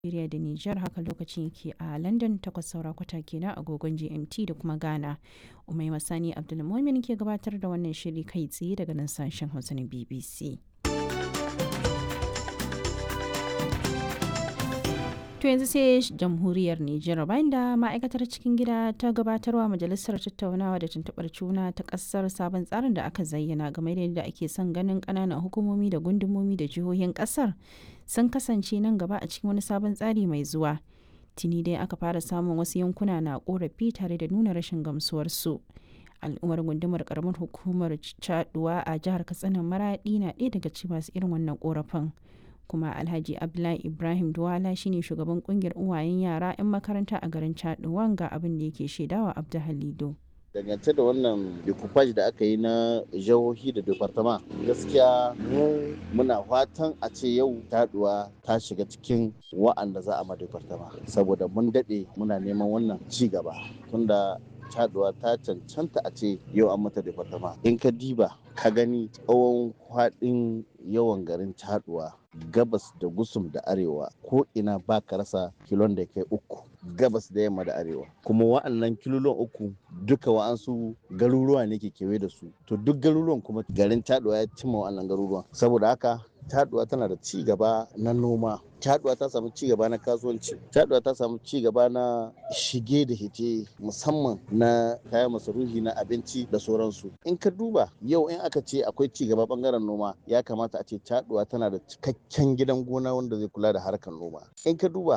Najeriya da Nijar haka lokacin yake a London takwas saura kwata kenan agogon GMT da kuma Ghana. Umai Masani Abdulmumin ke gabatar da wannan shiri kai tsaye daga nan sashen Hausa na BBC. To yanzu sai jamhuriyar Nijar bayan da ma'aikatar cikin gida ta gabatarwa majalisar tattaunawa da tuntuɓar juna ta ƙasar sabon tsarin da aka zayyana game da yadda ake son ganin ƙananan hukumomi da gundumomi da jihohin ƙasar sun kasance nan gaba a cikin wani sabon tsari mai zuwa. Tuni dai aka fara samun wasu yankuna na ƙorafi tare da nuna rashin gamsuwarsu. al'ummar gundumar karamar hukumar caduwa a jihar katsina maradi na ɗaya daga cikin masu irin wannan korafin kuma alhaji abdullahi ibrahim duwala shine shugaban kungiyar uwayen yara 'yan makaranta a garin caduwan ga abin da yake shaidawa abdu halido dangance da wannan decoupage da aka yi na jihohi da departama gaskiya mu muna fatan a ce yau taduwa ta shiga cikin wa'anda za a ma departama saboda mun daɗe muna neman wannan ci gaba tunda caduwa ta cancanta a ce yau an mata departama in ka diba ka gani tsawon kwaɗin yawan garin caduwa gabas da gusum da arewa ko ina ba ka rasa kilon da kai uku gabas da yamma da arewa kuma wa'annan kilolon uku duka wa'ansu garuruwa ne ke kewaye da su to duk garuruwan kuma garin caduwa ya cimma wa'annan garuruwan saboda haka caduwa tana da ci gaba na noma caduwa ta samu ci gaba na kasuwanci caduwa ta samu ci gaba na shige da hite musamman na kayan masarufi na abinci da sauransu in ka duba yau in aka ce akwai ci gaba bangaren noma ya kamata a ce caduwa tana da cikakken gidan gona wanda zai kula da harkar noma in ka duba